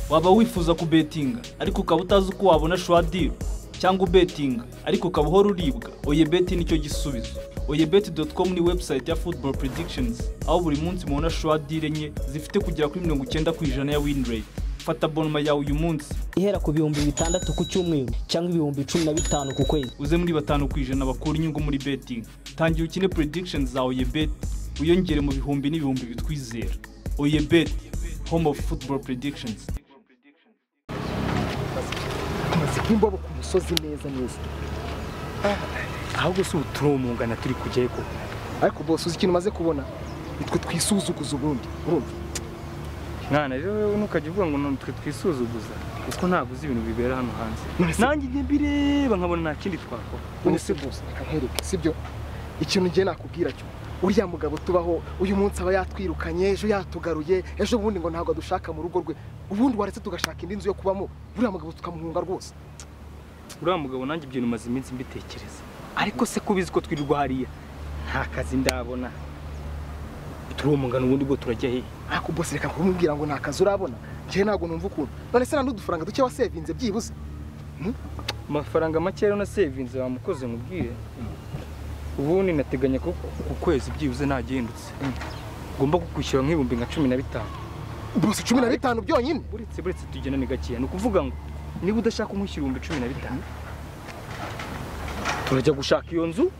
waba wifuza kubetinga ariko ukaba utazi uko wabona shuwadiri cyangwa ubetinga ariko ukaba uhora uribwa oye beti nicyo gisubizo oye beti doti komu ni webusayiti ya futuboro predictions aho buri munsi mubona shuwadiri enye zifite kugera kuri mirongo icyenda ku ijana ya wini reyiti fata bonoma yawe uyu munsi ihera ku bihumbi bitandatu ku cyumweru cyangwa ibihumbi cumi na bitanu ku kwezi uze muri batanu ku ijana bakura inyungu muri betingi tangira ukine predictions za oye beti wiyongere mu bihumbi n'ibihumbi bitwizera oye beti home of football predictions tumaze kuba ku musozi neza neza ahubwo si uturomungana turi kujyayo koko ariko bose uzi ikintu umaze kubona nitwe twisuzuguza ubundi urumva mwana rero ntukajya uvuga ngo nitwe twisuzuguza kuko ntabwo uzi ibintu bibera hano hanze Nonese- nanjye njye mbireba nkabona nta kindi twakora none se bose reka nkwereke sibyo ikintu ngiye nakubwira cyo uriya mugabo tubaho uyu munsi aba yatwirukanye ejo yatugaruye ejo bundi ngo ntabwo adushaka mu rugo rwe ubundi waretse tugashaka indi nzu yo kubamo uriya mugabo tukamuhunga rwose uriya mugabo nanjye ibyo bimaze iminsi mbitekereza ariko se ko ubizi ko twirirwa hariya nta kazi ndabona turomungana ubundi bwo turajya hehe ariko bose reka kumubwira ngo nta kazi urabona njyewe ntabwo numva ukuntu none se nta n'udufaranga duke wasevinze byibuze amafaranga make rero nasevinze wamukoze mubwire ubundi nateganya ko ku kwezi byibuze nagihindutse ngomba kukwishyura nk'ibihumbi nka cumi na bitanu bose cumi na bitanu byonyine buretse buretse tugenda ni gakeya ni ukuvuga ngo niba udashaka kumushyira ibihumbi cumi na bitanu turajya gushaka iyo nzu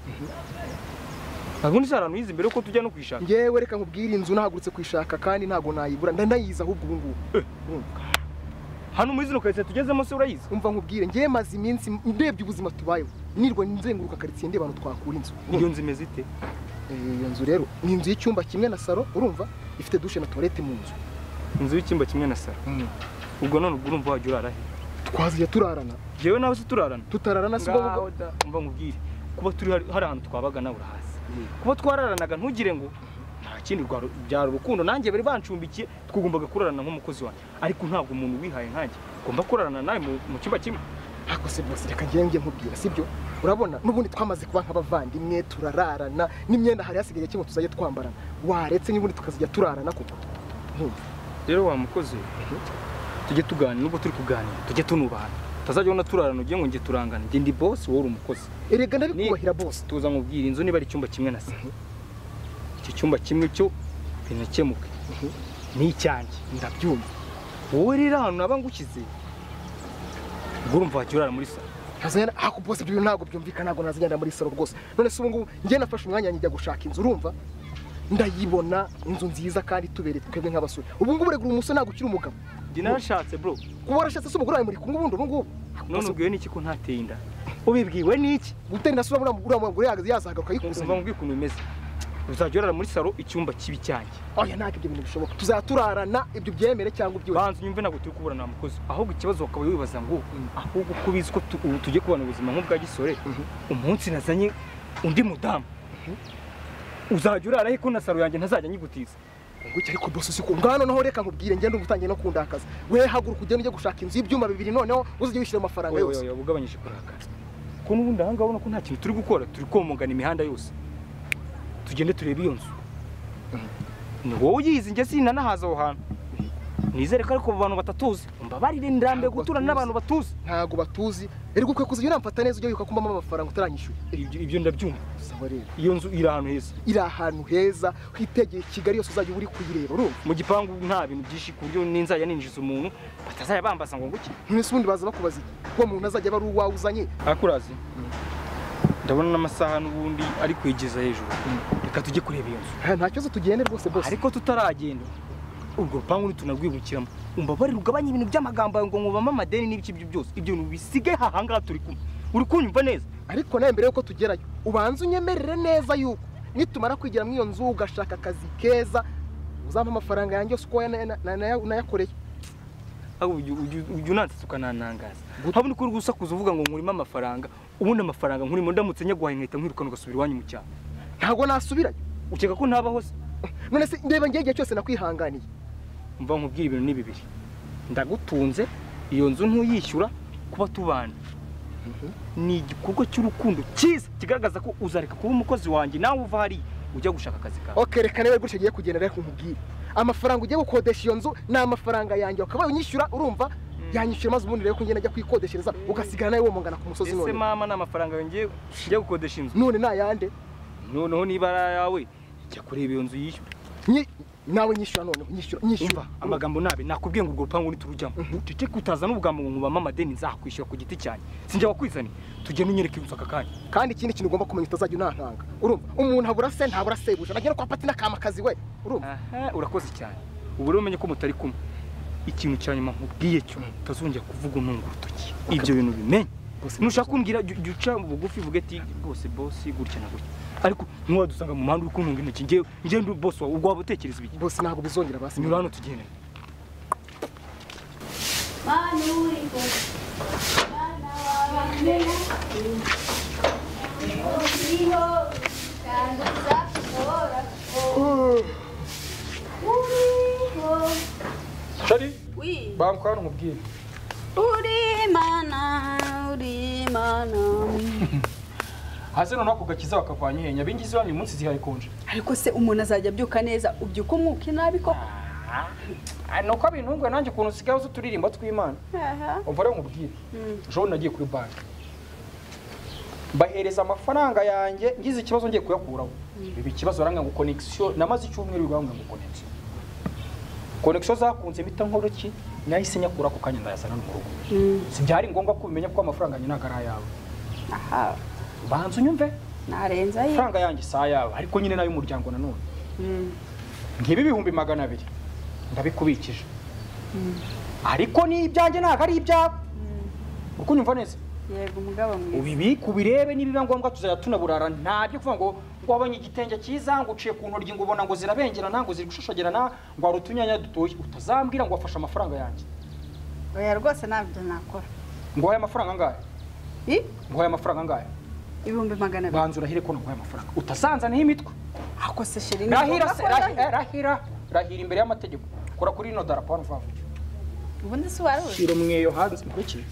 ntabwo undi si ahantu hizi mbere ko tujya no kuyishaka ngewe reka nkubwire inzu nahagurutse kuyishaka kandi ntabwo nayibura ndanayizi ahubwo ubu ngubu Urumva? hano muri zino karitsiye tugezemo se urayizi umva nkubwire ngewe maze iminsi ndebye ubuzima tubayeho nirwa nzenguruka karitsiye ndeba ahantu twakura inzu Urumva? iyo nzu imeze ite Eh, iyo nzu rero ni inzu y'icyumba kimwe na salo urumva ifite dushe na tuwarete mu nzu inzu y'icyumba kimwe na saro ubwo none ubwo urumva wajya urara he twaziye turarana yewe nawe se turarana tutararana si ngaho ubwo da umva nkubwire kuba turi hari hari ahantu twabaga nawe urahazi Mm. kuba twararanaga ntugire ngo nta kindi rwa- byari urukundo nanjye bari bancumbikiye twagombaga kurarana nk'umukozi wanjye ariko ntabwo umuntu wihaye nkanjye ugomba kurarana nawe mu mu cyumba kimwe ariko se bose reka ngewe ngiye nkubwira sibyo urabona n'ubundi twamaze kuba nk'abavandimwe turararana n'imyenda hari hasigaye kimwe tuzajya twambarana waretse n'ubundi tukazijya turarana koko Urumva? rero wa mukozi we, tujye tuganira nubwo turi kuganira tujye tunubahana utazajya ubona turarana ugiye ngo njye turangana njye ndi bosi wowe uri umukozi erega ndabikubahira bose tuza nkubwira inzu niba ari icyumba kimwe na se icyo cyumba kimwe cyo binakemuke ni icyanjye ndabyumva wowe rero ahantu naba ngushyize ubwo urumva wajya urara muri salo ntazajya ariko bose ibyo bintu ntabwo byumvikana ntabwo nazagenda muri salo rwose none se ubu ngubu ngewe nafashe umwanya njya gushaka inzu urumva ndayibona inzu nziza kandi itubereye twebwe nk'abasore ubu ngubu rega umusore ntabwo ukiri umugabo njye narashatse bro kuba warashatse se umugore wawe muri kumwe ubundi ubu ngubu none ubwiwe n'iki ko ntateye inda ubibwiwe n'iki gutera inasura muri uriya mugore yahagaze yazahagaruka umva yikuzanye mbwira ukuntu bimeze uzajya urara muri salo icyumba kibi cyanjye oya ntabwo ibyo bintu bishoboka tuzaturarana ibyo byemere cyangwa ibyo banza unyumve ntabwo turi kubura nta mukozi ahubwo ikibazo wakaba wibaza ngo ahubwo uko ubizi ko tu- ubu tugiye kubana ubuzima nk'ubwa gisore umunsi nazanye undi mudamu uzajya urara he ko na salo yanjye ntazajya nyigutiza nguki ariko bose usiko ngano noneho reka nkubwire ngende ubu utangiye no kundakaza we haguruka ugende ujye gushaka inzu y'ibyumba bibiri noneho uzajya wishyura amafaranga oya yose oya ugabanyije kurakara ko n'ubundi aha ngaha ubona ko nta kintu turi gukora turi komogana imihanda yose tugende turebe iyo nzu ni wowe uyizi njye sinanahaza aho hantu nizere ko ariko abo bantu batatuzi mbabarire ndambiye Ntabwo guturana batuzi. n'abantu batuzi ntago batuzi erega ukwiye kuzajya unamfata neza ujya wibuka ko mbamo amafaranga utaranyishyura Ibyo- ibyo ndabyumva sawa rero iyo nzu iri ahantu heza iri ahantu heza hitegeye kigali yose uzajya uba uri kuyireba urumva mu gipangu nta bintu byinshi ku buryo ninzajya ninjiza umuntu batazajya bambaza ngo nguki none se ubundi baza bakubaza iki uwo muntu azajya aba ari uwawe uzanye akurazi ndabona n'amasaha n'ubundi ari kwegeza hejuru reka tujye kureba iyo nzu Ah, nta kibazo tugende rwose bose ariko tutaragenda urwo rupangu ntitunarwibukiramo umbabarire ugabanye ibintu by'amagambo yawe ngo nkubamo amadeni n'ibiki ibyo byose ibyo bintu bisige ahangaha turi kumwe uri kunyumva neza ariko nawe mbere y'uko tugerayo ubanza unyemerere neza yuko nitumara kwigira muri iyo nzu ugashaka akazi keza uzampa amafaranga yanjye yose uko yana- na- na- nayakoreye aho ujya ujya- ujya unansetsa ukananangaza Gute? habona uko uri gusakuza uvuga ngo nkurimo amafaranga ubundi amafaranga nkurimo ndamutse nyaguhaye inkweto nkwirukana ugasubira iwanyu mu cyaro ntabwo nasubirayo ukeka ko ntabaho se none se ndeba ngewe igihe cyose nakwihanganiye mva nkubwira ibintu ni bibiri ndagutunze iyo nzu ntuyishyura kuba tubana ni igikorwa cy'urukundo cyiza kigaragaza ko uzareka kuba umukozi wanjye nawe uva hariya ujya gushaka akazi kawe oke reka nawe gutya agiye kugenda reka nkubwire amafaranga ugiye gukodesha iyo nzu ni amafaranga yanjye ukaba unyishyura urumva yanyishyura maze ubundi rero ko ngenda ajya kuyikodeshereza ugasigara nawe womongana ku musozi ese none mama ni amafaranga yongeye njya gukodesha inzu none nayande noneho niba ari ayawe jya kureba iyo nzu yishyura Nyi- nawe nyishyura noneho nyishyura nyishyura umva amagambo nabi nakubwiye ngo urwo rupangu niturujyamo tuteke kutaza n'ubugambo ngo nkubame amadeni nzakwishyura ku giti cyanjye sinjya wakwizanye tugenda unyereka inzu aka kanya kandi ikindi kintu ugomba kumenya utazajya unantanga urumva umuntu abura se ntabura sebuja nagera kwa pati n'akama kazi we urumva aha urakoze cyane ubu rero umenye ko mutari kumwe ikintu cya nyuma nkubwiye cyo utazongera kuvuga untunga urutoki ibyo bintu bimenye Bose- nushaka kumbwira jya jya uca bugufi uvuge ati rwose bosi gutya na gutya ariko ntiwadusanga mu muhanda uri kuntunga intoki njyewe njyewe ndi bosi wawe ubwo waba utekereza ibiki bose ntabwo bizongera basi nyura hano tugende Shari Oui. bamukwana umubwire Uri mana, uri mana. hasi noneho ako gakiza bakavanye ihenya abingizi bamye umunsi zihayikonje Ariko se umuntu azajya abyuka neza ubyuka umwuka inabi koko ni uko abintungwe nanjye ukuntu usigaye uzi uturirimbo tw'imana Aha. umva rero nkubwire Mm. ejo nagiye kuri banki bahereza amafaranga yanjye ngize ikibazo ngiye kuyakuraho ibi ikibazo baranga ngo konegisiyo namaze icyumweru bibangamwe ngo konegisiyo konegisiyo zakunze mpita nkora iki nahise nyakura ako kanya ndayazana no mu rugo Mm. si byari ngombwa ko ubimenya ko amafaranga yanjye ntabwo ari ayawe Aha. banza unyumve Narenza ye. amafaranga yanjye si ayawe ariko nyine n'ay'umuryango nanone Mm. nkibi ibihumbi magana abiri ndabikubikije ariko ni ibyanjye ntabwo ari ibyawe uko unyumva neza Yego umugabo mwiza. ubibika ubirebe niba biba ngombwa tuzajya tunaburara ntabyo kuvuga ngo ngo wabonye igitenge cyiza ngo uciye ku ntoryi ngo ubona ngo zirabengerana ngo ziri gushashagerana ngo hari utunyanya dutoshye utazambwira ngo wafashe amafaranga yanjye Oya rwose ntabyo nakora. ngo wahaye amafaranga angahe I? ngo wahaye amafaranga angahe Ibihumbi magana abiri. banza urahire ko naguhaye amafaranga utazanzanaho imitwe Ako se shiri ni rahira ngombwa se ko rahira ndahira. rahira rahira imbere y'amategeko kora kuri ino darapo hano vuba vuba Ubundi se waruzi. shyira umweyo hanze nkurikire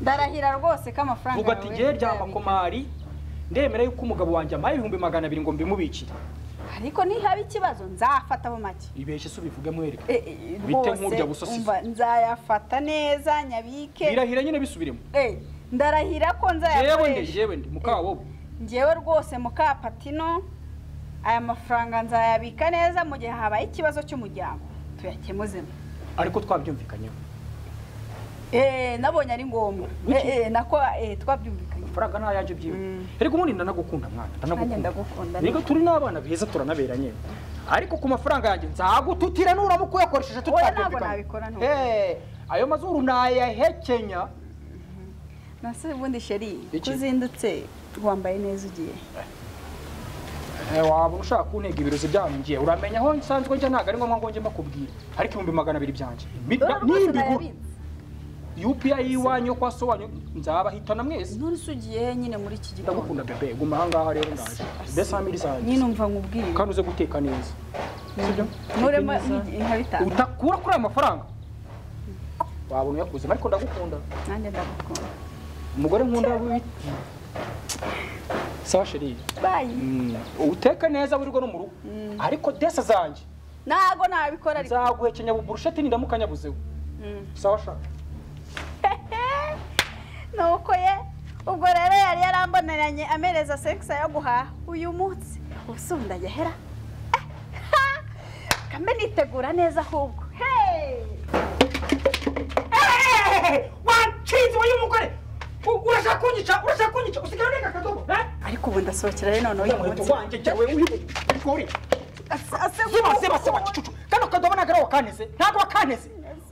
Ndarahira rwose ko amafaranga vuga ati yawe ngewe rya nzayabika." makomari ndemera yuko umugabo wanjye amaye ibihumbi magana abiri ngo mbimubikire Ariko nihaba ikibazo nzafataho make. ibeshye se ubivuge mwereka Eh, eh, Bite rwose, nk'urya busasizi. umva, nzayafata neza nyabike birahira nyine bisubiremo Eh, ndarahira ko yewe nde nzayakoresha yewe nde mukabobo ngewe rwose mukapatino aya mafaranga nzayabika neza mu gihe habaye ikibazo cy'umuryango tuyakemuzemo ariko twabyumvikanyeho Eh, nabonye ari ngombwa Wiki. Eh, eh, nako eh, twabyumvikanye amafaranga ni ayanjye byiwe Mm. ariko ubundi ndanagukunda mwana nanjye ndanagukunda ndagukunda reka turi n'abana beza turanabera nyine ariko ku mafaranga yanjye nzagututira nuramuka uyakoresheje Oya, ntabwo nabikora, tutabyumvikanye ntabwo. Eh, ayo mazuru nayahekenya nase ubundi sheri Iki? kuzindutse wambaye neza ugiye Eh, waba ushaka kuntega ibirozi byanjye uramenya aho nsanzwe njya ntabwo ari ngombwa ngo njye mbakubwire ariko ibihumbi magana abiri byanjye Mi- Dore na- rwose nimbigura nayabitse. UPI y'iwanyu yo kwa so wanyu nzabahitana mwese None se ugiye nyine muri iki gitondo ndagukunda bebe guma aha ngaha rero ndaje mbese hamiri nyine zanjye umva nkubwire kandi uze guteka neza sibyo nuremo nkabitanga utakura kuri aya mafaranga wabona uyakuzemo ariko ndagukunda nanjye ndagukunda umugore nkunda w'ibiti sawa sheri bayi uteka neza wirirwa no mu rugo ariko desa zanjye ntago nabikora ariko nzaguhekenya buburusheti nindamuka nyabuzeho Mm. sawa shaka nuko ye ubwo rero yari yaramboneranye amereza sekisa yo guhaha uyu munsi ubuso ndagahera kambe nitegura neza ahubwo Hey! wanshinze wowe y'umugore U- urashaka kunyica urashaka kunyica usigaye urega akadobo eh? ariko ubu ndasohokera rero noneho oya uyu muheto munsi wanjye jya wewe uyikore Ase- ase- seba seba seba kicucu kano kadobo ntabwo ari wakaneze ntabwo wakaneze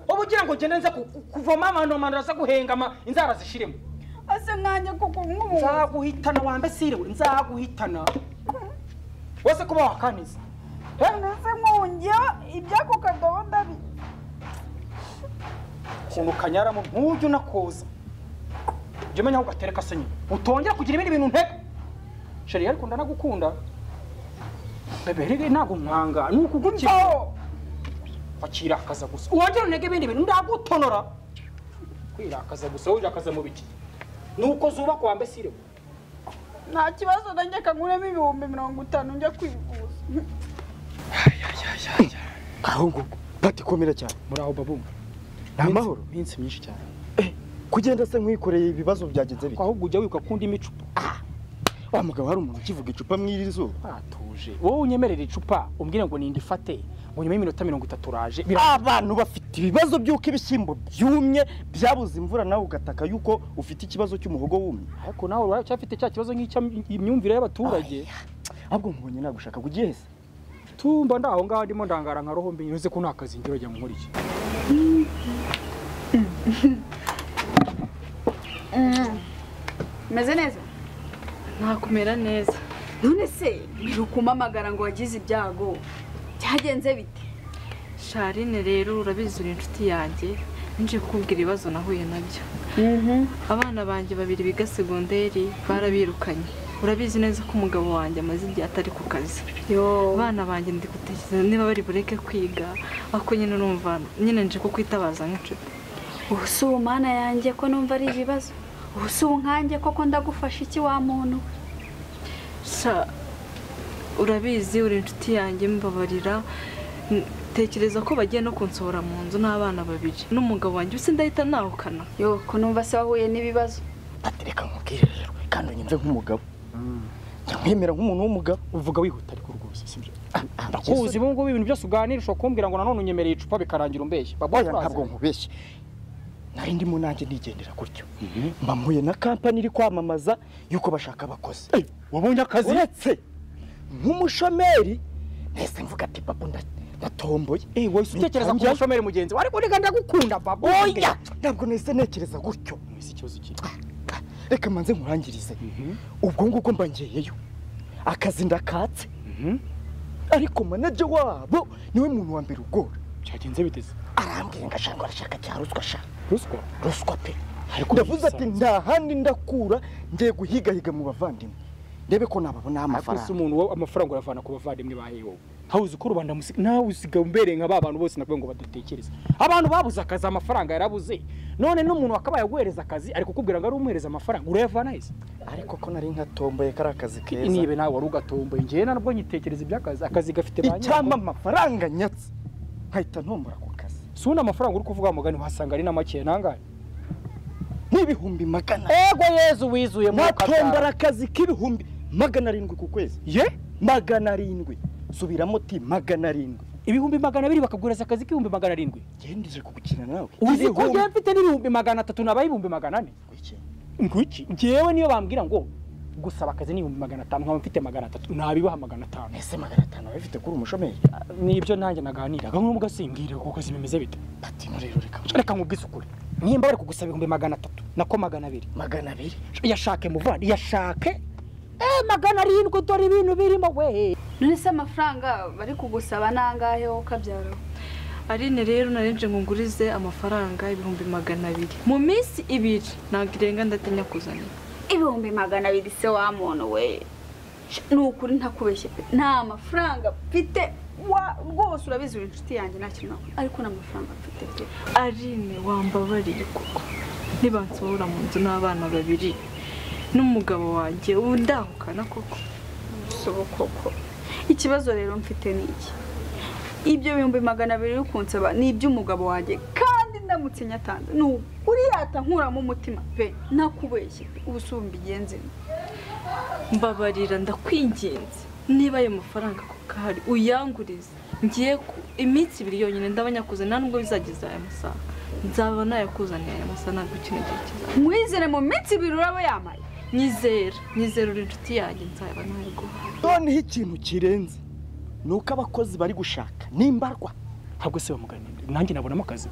uba ugira ngo ngende nze ku- ku- kuvoma amano amano aza guhengama inzara zishiremo ase nkanjye kuko nk'ubu nzaguhitana wambe siriwe nzaguhitana wese kuba wakaneze Eh? nese nkungeho ibyako kadobo ndabi ukuntu kanyaramo ntujye unakoza jya umenya aho ugatereka se nyine utongera kugira ibindi bintu ntega sheri ariko ndanagukunda bebe rege ntabwo mwanga ni ukugukira wakirakaza gusa wongera unege ibindi bintu ndagutonora kwirakaza gusa wirakaza mu biki nuko zubakwa wambe sirewe nta kibazo nanjye kanguremo ibihumbi mirongo itanu njya kwivuza ahubwo pati komera cyane muraho babu ni amahoro iminsi myinshi cyane kugenda se nkwikoreye ibibazo byagenze bite ahubwo ujya wibuka kundi micupa wa mugabo hari umuntu ukivuga icupa mw'iri zuba atuje wowe unyemerera icupa umbwire ngo ninde ifate ngo nyuma y'iminota mirongo itatu uraje bira- abantu bafite ibibazo by'uko ibishyimbo byumye byabuze imvura nawe ugataka yuko ufite ikibazo cy'umuhogo wumye ariko nawe uraye ucyafite cya kibazo nk'icy'imyumvire y'abaturage ahubwo nkubonye nagushaka kujya ihese tumba ndaho ngaho ndimo ndangara nka roho mbi nyuze ko nta kazi ngira jya nkora iki umeze neza ntakumera neza none se birukumamagara ngo wagize ibyago byagenze bite sharine rero urabizi uri inshuti yanjye nje kukubwira ibibazo nahuye nabyo abana banjye babiri biga segonderi barabirukanye urabizi neza ko umugabo wanjye amaze igihe atari ku kazi yo abana banjye ndi gutekereza niba bari bureke kwiga ariko nyine urumva nyine nje kukwitabaza nk'inshuti ubu si ubu mana yanjye ko numva ari ibibazo ubu si ubu nkanjye koko ndagufasha iki wa muntu we? sha urabizi uri inshuti yanjye mbabarira N- tekereza ko bagiye no kunsohora mu nzu n'abana babiri n'umugabo wanjye usi ndahita nahukana yo ko numva se wahuye n'ibibazo atereka nkubwire rero kandi unyumve nk'umugabo nyamwemera nk'umuntu w'umugabo uvuga wihuta ariko rwose sibyo ndakuzi ndakuzi ubu ngubu ibintu byose uganira ushobora kumbwira ngo nanone unyemereye icupa bikarangira umbeshye babu oya uraza. ntabwo nkubeshye nari ndimo nanjye nigendera gutyo mpamuye na kampani iri kwamamaza yuko bashaka abakozi wabonye akazi uretse nk'umushomeri nese mvuga ati babu nda- ndatomboye Eh, wowe si utekereza ku Ntangiye- mushomeri mugenzi wawe ariko urega ndagukunda babu oya ntabwo nahise ntekereza gutyo ese ikibazo kiri reka manze nkurangirize ubwo ngubwo mba ngiyeyo akazi ndakatse ariko manager wabo niwe muntu wa mbere ugora byagenze biteze arambwira ngo ashaka arashaka cya ruswa ashaka ruswa ruswa pe Ariko ndavuze ati bisanzwe. nta handi ndakura ngiye guhigahiga mu bavandimwe ndebe ko nababonaho ariko si amafaranga umuntu wowe amafaranga uyavana ku bavandimwe ba hewe aho uzi ko rubanda musika nawe usigaye umbereye nka ba bantu bose nakuvuga ngo badatekereza abantu babuze akazi amafaranga yarabuze none n'umuntu wakabaye aguhereza akazi ariko kukubwira ngo ari umuhereza amafaranga urayavana heza ariko ko nari nkatomboye kari akazi keza niba nawe wari ugatomboye njyewe nabwo nyitekereza iby'akazi akazi gafite ba icyampa nyirako amafaranga nyatse nkahita ntombora ku kazi si uno amafaranga uri kuvuga mugani wasanga ari na makeya nangahe n'ibihumbi magana ego yezu wizuye mu natombora kabyara akazi k'ibihumbi magana arindwi ku kwezi ye magana arindwi subiramo ti magana arindwi ibihumbi magana abiri bakaguhereza akazi k'ibihumbi magana arindwi ngendeje ku gukina nawe uzi ko njyewe mfite n'ibihumbi magana atatu nabaye ibihumbi magana ane ngwiki njyewe niyo bambwira ngo gusaba akazi ni ibihumbi magana atanu nkaba mfite magana atatu nabibaha magana atanu ese magana atanu waba bifite kuri umushomeri nibyo nanjye naganiraga nk'ubu mugasimbwira ku kazi bimeze bite ati no rero reka reka nkubwisukure nimba bari kugusaba ibihumbi magana atatu nako magana abiri magana abiri yashake muvandi yashake eh magana arindwi dore ibintu birimo we none se amafaranga bari kugusaba ni angahe wowe ukabyaraho Aline rero narinje ngo ngurize amafaranga ibihumbi magana abiri mu minsi ibiri ntabwo irenga ndatinya kuzanira ibihumbi magana abiri se wa muntu we ni ukuri ntakubeshye pe nta mafaranga mfite wa rwose urabizi uri inshuti yanjye nta kintu nakora. ariko nta mafaranga mfite pe Aline wambabariye koko ntibansohora mu nzu n'abana babiri n'umugabo wanjye ubu ndahukana koko sobo koko ikibazo rero mfite ni iki ibyo bihumbi magana abiri uri kunsaba ni iby'umugabo wanjye kandi ndamutse nyatanze ni ukuri yata nkuramo umutima pe ntakubeshye pe ubu si ubu mbigenze mbabarira ndakwinginze niba ayo mafaranga koko ahari uyangurize ngiye ku- iminsi ibiri yonyine ndaba nyakuzanira nubwo bizageza aya masaha nzaba nayakuzaniye aya masaha ntabwo kino gihe kizaza mwizere mu minsi ibiri uraba yambaye nyizera nyizera uri inshuti yanjye nzaba ntabwo noneho ikintu kirenze ni uko abakozi bari gushaka nimbarwa ntabwo se bamugana nanjye nabonamo akazi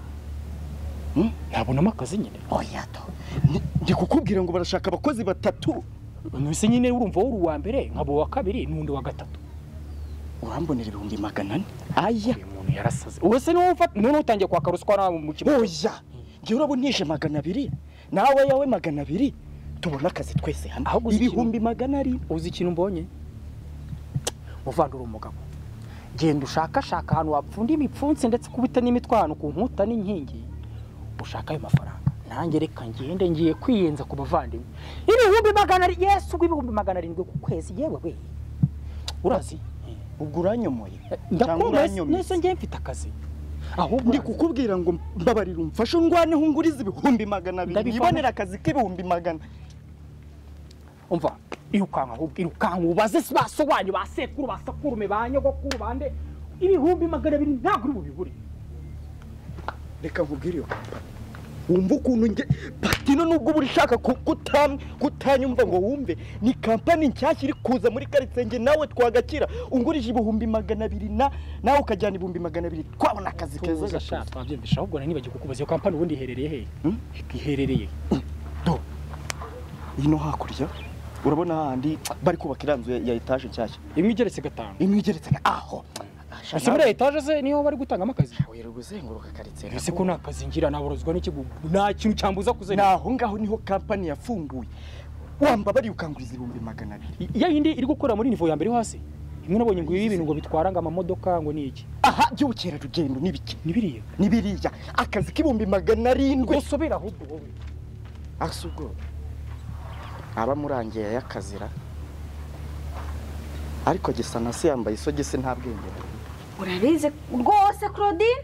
Hmm? nabonamo akazi nyine oya to Ni- ndi kukubwira ngo barashaka abakozi batatu nose nyine urumva wowe uri uwa mbere nkaba uwa kabiri n'undi wa gatatu urambonera ibihumbi magana ane aya uyu muntu yarasaze ubu se niwe ufata none utangiye kwaka ruswa nawe mu kigo oya njyewe uraba unije magana abiri nawe yawe magana abiri tubona akazi twese hamwe Ahubwo uzi ikintu- ibihumbi magana arindwi uzi ikintu mbonye muvandura umugabo genda ushakashaka ahantu wapfunda imipfunsi ndetse kubita n'imitwe ahantu ku nkuta n'inkingi ushaka ayo mafaranga nanjye reka ngende ngiye kwiyenza ku bavandimwe ibihumbi magana ari yesu ubwo ibihumbi magana arindwi ku kwezi yewe we urazi Eh. ubwo uranyomoye cyangwa ndakumva uranyomye nese ngiye mfite akazi ahubwo ndi kukubwira ngo mbabarira umfashe undwaneho ungurize ibihumbi magana abiri Ndabivamo. yibonera akazi k'ibihumbi magana umva irukanka ahubwo irukanka ubaze si basobanyu ba sekuru ba sakurume ba nyogokuru bande ibihumbi magana abiri ntabwo uri bubibure reka nkubwire iyo kampani wumva ukuntu nge patino nubwo uba ushaka ku- kutam- kutanyumva ngo wumve ni kampani nshyashya iri kuza muri karitsiye nge nawe twagakira ungurije ibihumbi magana abiri na nawe ukajyana ibihumbi magana abiri twabona akazi keza tuza sha gatuza twabyumvisha ahubwo nibagiwe kukubaza iyo kampani ubundi iherereye hehe Hmm? iherereye ino hakurya urabona hahandi bari kubaka iriya nzu ya- ya etaje nshyashya imwe igeretse gatanu imwe igeretse ga- aho ese muri etaje se niho bari gutangamo akazi wera guzenguruka karitsiye ese ko nta kazi ngira naborozwa n'iki gu- nta kintu cyambuza ni kuzana aho ngaho niho kampani yafunguye wambabariye ukanguriza ibihumbi magana abiri ya yindi iri gukora muri nivo ya mbere yo hasi imwe nabonye ngo ibintu ngo bitwara ngo amamodoka ngo ni iki aha by'ubukerarugendo ni bike ni biriya ni biriya akazi k'ibihumbi magana arindwi usobera ahubwo wowe asa ubwo aba amurangiye yakazira ariko gisa na se yambaye isogisi nta bwenge urabizi rwose claudine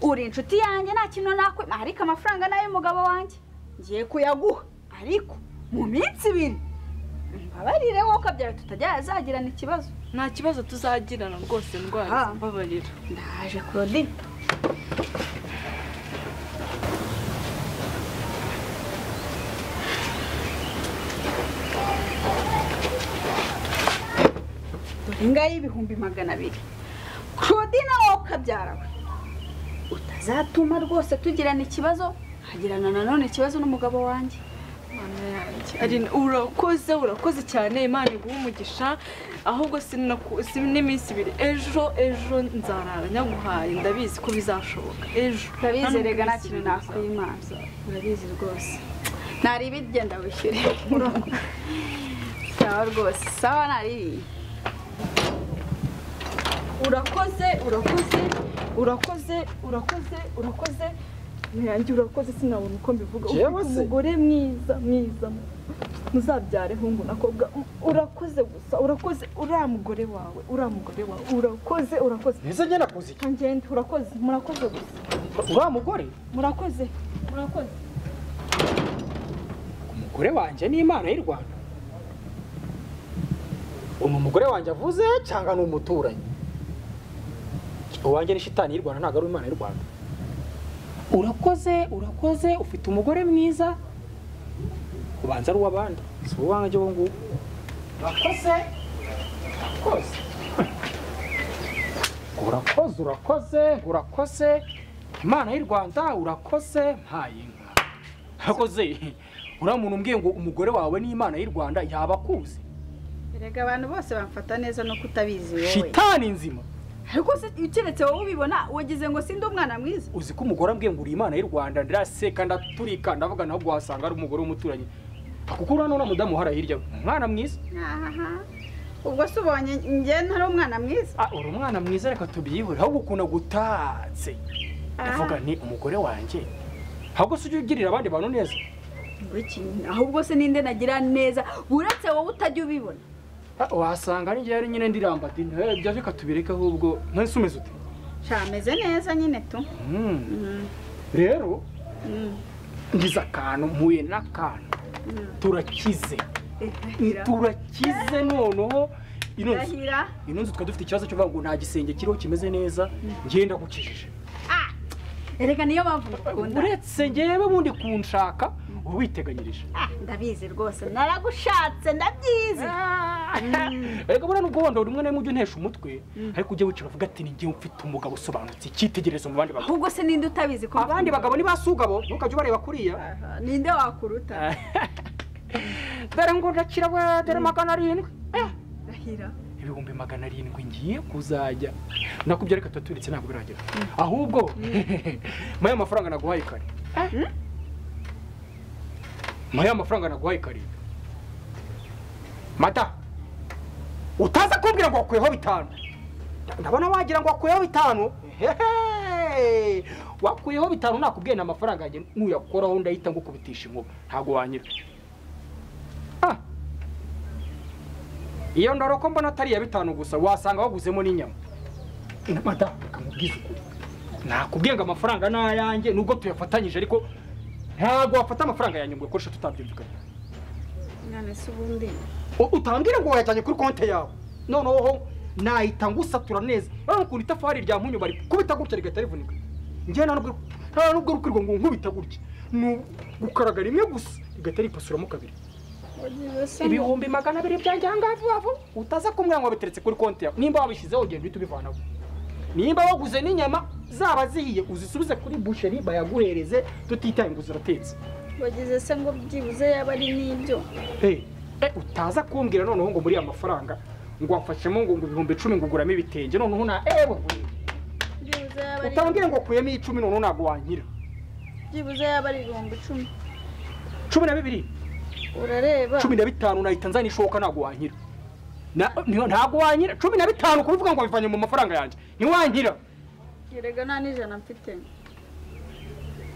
uri inshuti yanjye nta kintu nakwe ariko amafaranga ni ay'umugabo wanjye ngiye kuyaguha ariko mu minsi ibiri mbabarire wowe byawe tutajya yazagirana ikibazo nta kibazo tuzagirana rwose Ah. ndwara mbabarira ndaje claudine dore ngaho y'ibihumbi magana abiri claudine wowe ukabyara we utazatuma rwose tugirana ikibazo nkagirana nanone ikibazo n'umugabo wanjye Mana yanjye. Aline, urakoze urakoze cyane imana iguha umugisha ahubwo sinaku- si n'iminsi ibiri ejo ejo nzarara nyaguhaye ndabizi ko bizashoboka ejo urabizi Nta rega nta n'ubwo kintu bizashoboka. nakwimana urabizi rwose ntari ibigenda wishyure sawa rwose sawa ntari ibiyi urakoze urakoze urakoze urakoze urakoze ntiyange urakoze sinabona uko mbivuga Jewe ufite se. umugore mwiza mwiza muzabyare hungu nakobwa urakoze gusa urakoze uriya mugore wawe uriya mugore wawe urakoze urakoze ese njye nakoze iki ntangende urakoze murakoze gusa uriya mugore murakoze murakoze umugore wanjye ni imana y'u rwanda umu mugore wanjye avuze cyangwa ni umuturanyi uwanjye ni shitani y'u rwanda ntabwo ari imana y'u rwanda urakoze urakoze ufite umugore mwiza ubanza ari uw'abandi si wowe wanjye ubu ngubu urakoze urakoze urakoze urakoze urakoze imana y'u rwanda urakoze mpaye inka urakoze uriya muntu umbwiye ngo umugore wawe ni imana y'u rwanda yaba akuzi erega abantu bose bamfata neza no kutabizi wowe shitani nzima ariko se ukeretse wowe ubibona wagize ngo sinde umwana mwiza uzi ko umugore ambwiye ngo uri imana y'u rwanda ndiraseka ndaturika ndavuga naho guhasanga ari umugore w'umuturanyi kuko uriya none mudamu uhara hirya we umwana mwiza ahaha ubwo se ubonye njye ntari umwana mwiza Ah, uri umwana mwiza reka tubyihore ahubwo ukuntu agutatse uvuga ni umugore wanjye ahubwo se ujye ugirira abandi bantu neza ngo iki ahubwo se ninde nagira neza uretse wowe utajya ubibona Ah, wasanga ari njyewe nyine ndiramba ati ibyo reka tubireke ahubwo ntese umeze ute shameze neza nyine tu Mm. Mm. rero Mm. ngize akantu mpuye n'akantu turakize Irahira. turakize noneho ino nzu irahira ino nzu twari dufite ikibazo cyo kuvuga ngo nta gisenge kiriho kimeze neza ngenda gukijije erega niyo mpamvu ngukunda uretse ngewe bundi kunshaka uba witeganyirije Ah, ndabizi rwose naragushatse ndabyizi reka buriya nubwo wenda buri umwe na rimwe ujya untesha umutwe ariko ujya wicara uvuga ati ni njyewe mfite umugabo usobanutse icyitegererezo mu bandi bagabo ahubwo se ninde utabizi ko abandi bagabo ni ba sugabo ntukajya ubareba kuriya Aha, ninde wakuruta dore ngo ndakira we dore magana arindwi Eh, ndahira ibihumbi magana arindwi ngiye kuzajya nakubyo reka turaturitse ntabwo biragera ahubwo muri ayo mafaranga naguhaye kare muri ayo mafaranga naguhaye kare mata utaza kumbwira ngo wakuyeho bitanu ndabona wagira ngo wakuyeho bitanu Hehe! wakuyeho bitanu nakubwiye ni amafaranga yanjye nuyakoraho ndahita ngukubitisha inkuba ntabwo wanyira Ah. iyo ndoroko mbona atari iya bitanu gusa wasanga waguzemo n'inyama na madamu akamubwiza ukuri nakubwiye ngo amafaranga ni ayanjye nubwo tuyafatanyije ariko ntabwo wafata amafaranga yanjye ngo uyakoreshe tutabyumvikanye none se ubundi U- utambwira ngo wayajyanye kuri konti yawe noneho nahita ngusatura neza urabona ukuntu itafari rya mpunyu bari kubita gutya rigahita rivunika njyewe nta nubwo- nta nubwo rukwirwa ngo nkubita gutya ni gukaraga rimwe gusa rigahita ripasuramo kabiri ibihumbi magana abiri byanjye aha ngaha vuba vuba utaza kumbwira ngo wabiteretse kuri konti yawe nimba wabishyizeho ugenda uhita ubivanaho nimba waguze n'inyama zaba zihiye uzisubize kuri busheri bayaguhereze tutitaye ngo ziratetse wagize se ngo byibuze yaba ari n'ibyo Eh, eh, utaza kumbwira noneho ngo muri ya mafaranga ngo wafashemo ngo ngo ibihumbi icumi ngo uguramo ibitenge noneho na ewe byibuze yaba ari utambwira ngo ukuyemo icumi noneho ntabwo wankira byibuze yaba ari ibihumbi icumi cumi na bibiri urareba cumi na bitanu nahita nzana ishoka ntabwo wankira Na- ni- ntabwo wankira cumi na bitanu kubivuga ngo wabivanye mu mafaranga yanjye ntiwankira erega nta n'ijana mfite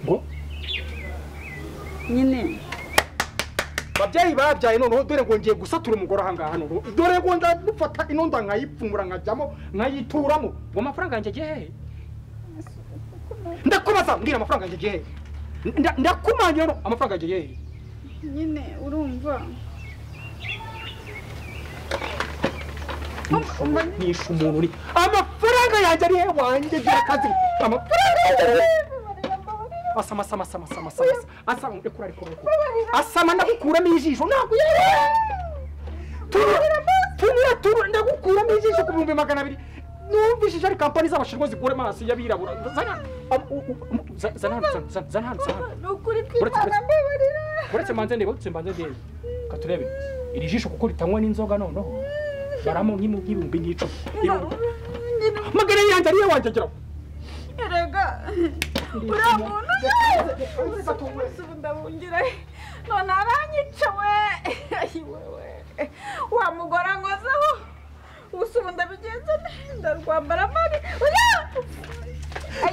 ngo nyine babyeyi babyaye noneho dore ngo ngiye gusatura umugore aha ngaha noneho dore ngo ndadufata ino nda nkayipfumura nkajyamo nkayituramo ngo amafaranga yanjye agiye hehe ndakubaza mbwira amafaranga yanjye agiye hehe Nda- ndakumanya no amafaranga yanjye agiye hehe nyine urumva nishe umuntu uri amafaranga yanjye ari hehe wanjye dore kazi amafaranga yanjye ari hehe asama asama asama asama asama asama asama rekura rekura rekura asama ndagukuramo ijisho ntabwo yari tunura tunura ndagukuramo ijisho ku bihumbi magana abiri numvishije ari kampani z'abashinwa zikura amaso y'abirabura zana am- u- u- za- zana hano zana- zana zana hano zana hano ni ukuri Uretse- twimana mbabarira uretse mbanze ndeba uretse mbanze ndeba katurebe iri jisho kuko ritanywa n'inzoga noneho baramo nk'imu- nk'ibihumbi nk'icumi Ibihumbi- nyine magana yanjye ariyo wanjye agira erega uriya muntu umunsi ubu ndabungira none aranyica we Ayi wewe wa mugore ankozeho ubusa ubu ndabigenza nte ndarwambara mabi uriya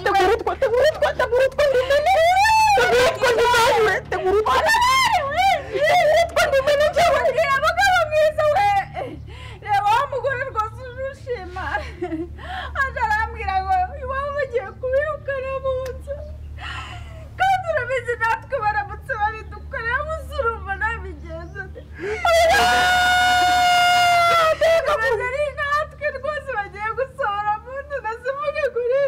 tegurutwa tegurutwa tegurutwa ndimene tegurutwa ndimene tegurutwa witwa ndimene cyangwa uriya mugabo mwiza we reba wa mugore rwose urushima aje arambwira ngo iwabo bagiye kubirukana mu nzu kandi urabizi natwe baramutse babidukorera munsi urumva nabigenza komeza ari natwe rwose bagiye gusohora munsi nasimuge kuri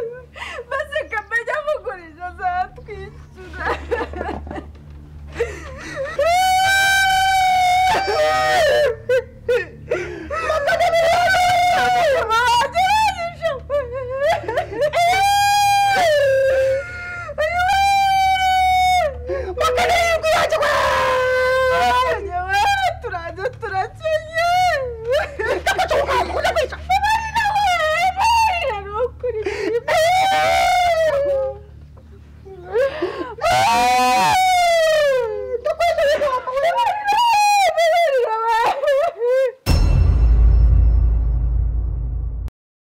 maze kamenya mugurije azatwishyura